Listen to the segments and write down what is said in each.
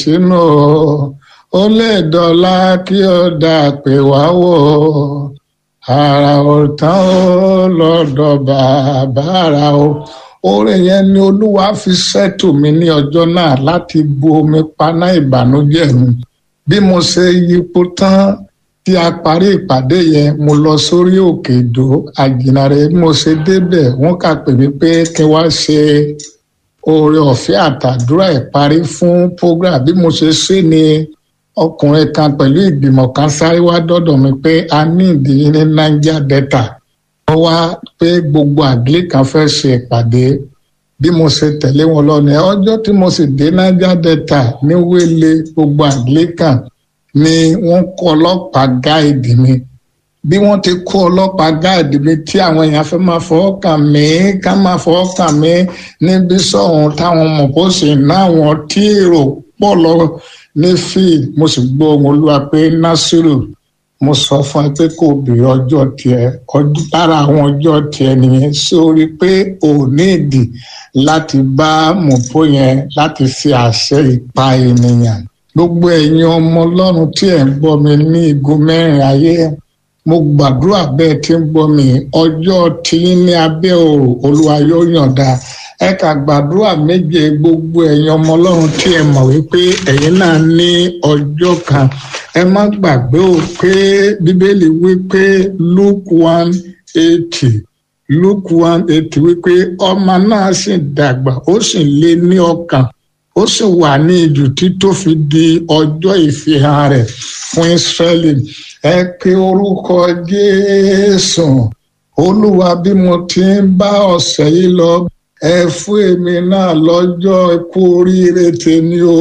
sínú o ó lè dọ́là kí ó dà pé wá wò ó ara ò tán ó lọ́dọ̀ bàbá ara o orin yẹn ni olúwa fi ṣètò mi ní ọjọ́ náà láti bu omi paná ìbànújẹ́ mi bí mo ṣe yípo tán tí a parí ìpàdé yẹn mo lọ sórí òkè ìdó àjìnàrè bí mo ṣe débẹ̀ wọ́n kà pè mí pé kí wá ṣe oore ọ̀fẹ́ àtàdúrà ìparí fún program bí mo ṣe ṣe ni ọkùnrin kan pẹ̀lú ìgbìmọ̀ kan sáré wá dọ́dọ̀ mi pé a ní ìdíyí ní niger delta wọ́n wá pé gbogbo Anglican fẹ́ ṣe ìpàdé bí mo ṣe tẹ̀lé wọn lọ ní ọjọ́ tí mo sì dé niger delta ní wẹ́lẹ̀ gbogbo Anglican ni wọ́n kó ọlọ́pàá gáìdì mi bí wọ́n ti kó ọlọ́pàá gáàdì mi tí àwọn èèyàn fẹ́ máa fọwọ́ kàn mí ká máa fọwọ́ kàn mí níbi sọ̀hún táwọn mọ̀ bó sì ná àwọn tí èrò pọ̀ lọ ní field mo sì gbọ́ ohùn olúwa pé nasiru mo sọ fún ẹ pé kò bèrè ọjọ́ tiẹ̀ lára àwọn ọjọ́ tiẹ̀ nìyẹn sórí pé ò ní ìdí láti bá mọ̀pó yẹn láti fi àṣẹ ìpa ènìyàn gbogbo ẹ̀yin ọmọ ọlọ́run tí ẹ̀ ń gbọ́ mi ní igun mẹ́rin ayé mo gbàdúrà bẹ́ẹ̀ tí ń gbọ́ mi ọjọ́ tí ní abẹ́ òrò olúwa yóò yọ̀ǹda ẹ kà gbàdúrà méje gbogbo ẹ̀yin ọmọ ọlọ́run tí ẹ mọ̀ wípé ẹ̀yin náà ní ọjọ́ kan ẹ má gbàgbé o pé bíbélì wípé luke one eighty luke one eighty wípé ọmọ náà sì dàgbà ó sì lé ní ọkàn ó sì wà ní ìjù tí tó fi di ọjọ́ ìfihàn rẹ̀ fún Ísírẹ́lì ẹ pe orúkọ Jésù olúwa bí mo ti ń bá ọ̀sẹ̀ yìí lọ ẹ fún èmi náà lọ́jọ́ ikú oríire tèmi o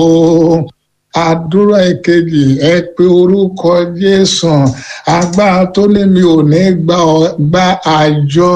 àdúrà ìkejì ẹ pe orúkọ Jésù agbára tó ní mi ò ní gba àjọ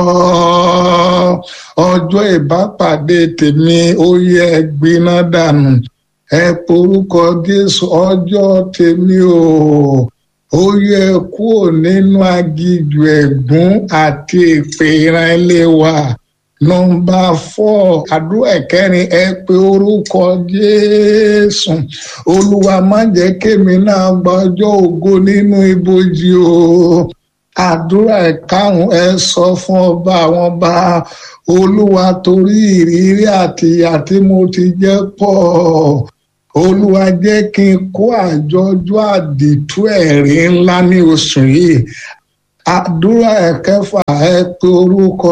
ọjọ́ ìbápàdé tèmi ó yẹ gbiná dànù ẹ porúkọ Jésù ọjọ́ tèmi o ó yẹ kúrò nínú agijù ẹ̀gún àti èpè ìran ilé wa nọ́mbà fọ àdúrà ẹ̀kẹrin ẹ pé orúkọ Jésù Olúwa má jẹ́ kémi náà gba ọjọ́ ògo nínú ibojì o àdúrà ẹ̀karùn ẹ sọ fún ọba àwọn ọba Olúwa torí ìrírí àti ìyà tí mo ti jẹ pọ̀ olúwa jẹ́ kí n kó àjọjọ́ àdìtú ẹ̀rí ńlá ní oṣù yìí àdúrà ẹ̀kẹfà ẹ pé orúkọ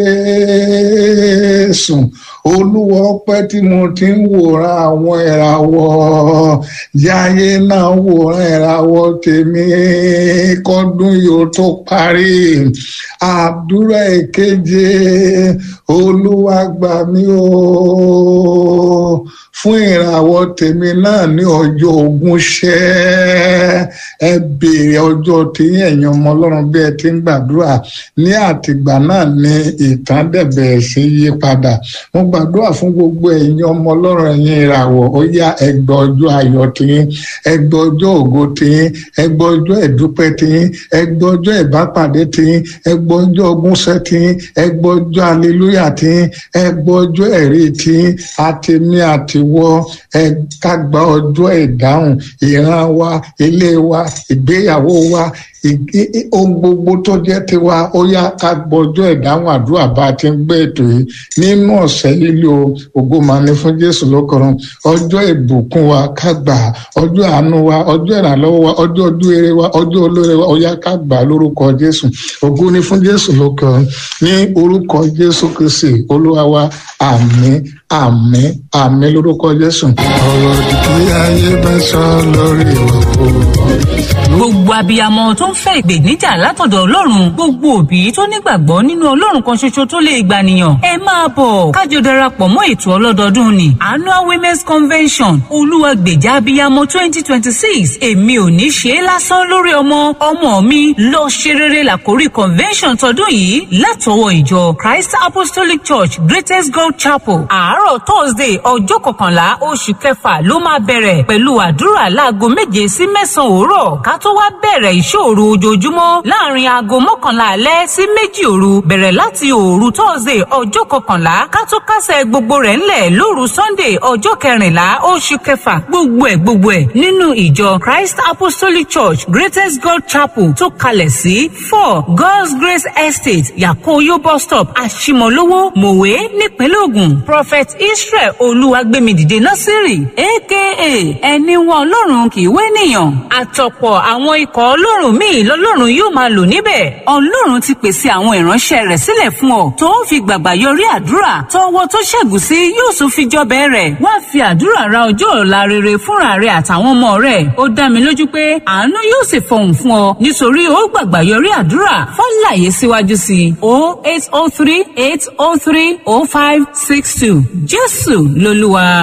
jésù olúwa ọpẹ́ tí mo ti ń wòran àwọn ìràwọ̀ yáyé náà wòran ìràwọ̀ tèmi kọ́dún yóò tó parí àdúrà ìkeje olúwa gbà mí o fún ìràwọ̀ tèmi náà ní ọjọ́ ogún ṣẹ́ ẹ béèrè ọjọ́ tí ẹ̀yin ọmọ ọlọ́run bí ẹ ti ń gbàdúrà ní àtìgbà náà ní ìtàn dẹ̀bẹ̀ sí yí padà mo gbàdúrà fún gbogbo ẹ̀yin ọmọ ọlọ́run ẹ̀yin ìràwọ̀ ó yá ẹgbẹ́ ọjọ́ ayọ̀ tiyín ẹgbẹ́ ọjọ́ ògo tiyín ẹgbẹ́ ọjọ́ ìdúpẹ́ tiyín ẹgbẹ́ ọjọ́ ìbápàdé tiyín ẹgbẹ́ ọjọ́ ogúnṣẹ́ tiyín ẹgbẹ́ ọjọ́ aleluya tiyín ẹgbẹ́ ọjọ́ ẹ̀rí tiyín àtẹ̀mí àtiwọ́ ẹ ká gba ọjọ́ ìdáhùn ìran wa ilé wa ìgbéyàwó wa ohun gbogbo tó jẹ́ tiwa ó yá ká gbọ́jọ́ ìdáhùn àdúrà bá a ti ń gbé ètò yìí nínú ọ̀sẹ̀ lílo ògo máa ní fún Jésù lókọrùn ọjọ́ ìbùkún wa ká gbà ọjọ́ àánú wa ọjọ́ ìrànlọ́wọ́ wa ọjọ́ ọdún eré wa ọjọ́ olóore wa ó yá ká gbà lórúkọ Jésù ògo ní fún Jésù lókọrùn ní orúkọ Jésù Kristi Olúwa wa àmín àmín àmín lórúkọ Jésù. ọ̀rọ̀ ìdí ayé bá sọ lórí ìwà kó gbogbo abiyamọ tó ń fẹ́ ìgbèníjà látọ̀dọ̀ ọlọ́run gbogbo òbí tó nígbàgbọ́ nínú ọlọ́run kan ṣoṣo tó lè gbànìyàn ẹ máa bọ̀ kájọ darapọ̀ mọ́ ètò ọlọ́dọọdún ni annual women's convention olúwàgbèjà abiyamọ twenty twenty six èmi ò ní ṣe é lásán lórí ọmọ ọmọ mi lọ ṣe rere làkórí convention tọdún yìí látọwọ́ ìjọ christ apostolic church greatest god chapel àárọ̀ thursday ọjọ́ kọkànlá oṣù kẹfà ló máa bẹ̀rẹ̀ pẹ̀lú àdúrà láago méje sí mẹ́sàn-án òwúrọ̀ ká tó wá bẹ̀rẹ̀ ìṣòro òru ojoojúmọ́ láàrin aago mọ́kànlá alẹ́ sí méjì òru bẹ̀rẹ̀ láti òru thursday ọjọ́ kọkànlá kátó kásẹ̀ gbogbo rẹ̀ ńlẹ̀ lóru sunday ọjọ́ kẹrìnlá oṣù kẹfà gbogbo ẹ̀ gbogbo ẹ̀ nínú ìjọ christ apostolic church greatest god chapel tó kalẹ̀ sí four god's grace estate yakoyo bus stop àṣìmọ̀lówó mòwe nípínlẹ̀ ògùn prophet israel olúwagbèmídìde násírì aka ẹni wọn ọlọ́run kì í wé nìyàn àtọ̀pọ̀ àwọn ikọ̀ ọlọ́run míì lọ́lọ́run yóò máa lò níbẹ̀ ọlọ́run ti pèsè àwọn ìránṣẹ́ rẹ̀ sílẹ̀ fún ọ tó ń fi gbàgbà yọrí àdúrà tọwọ́ tó ṣẹ́gun sí yóò tún fi jọbẹ̀ rẹ̀ wá fi àdúrà ra ọjọ́ ọ̀la rere fúnra rẹ̀ àtàwọn ọmọ rẹ̀ ó dá mi lójú pé àánú yóò sì fọhùn fún ọ nítorí ó gbàgbà yọrí àdúrà fọ́nláyé síwájú sí i o eight o three eight o three o five six two jésù lolúwa.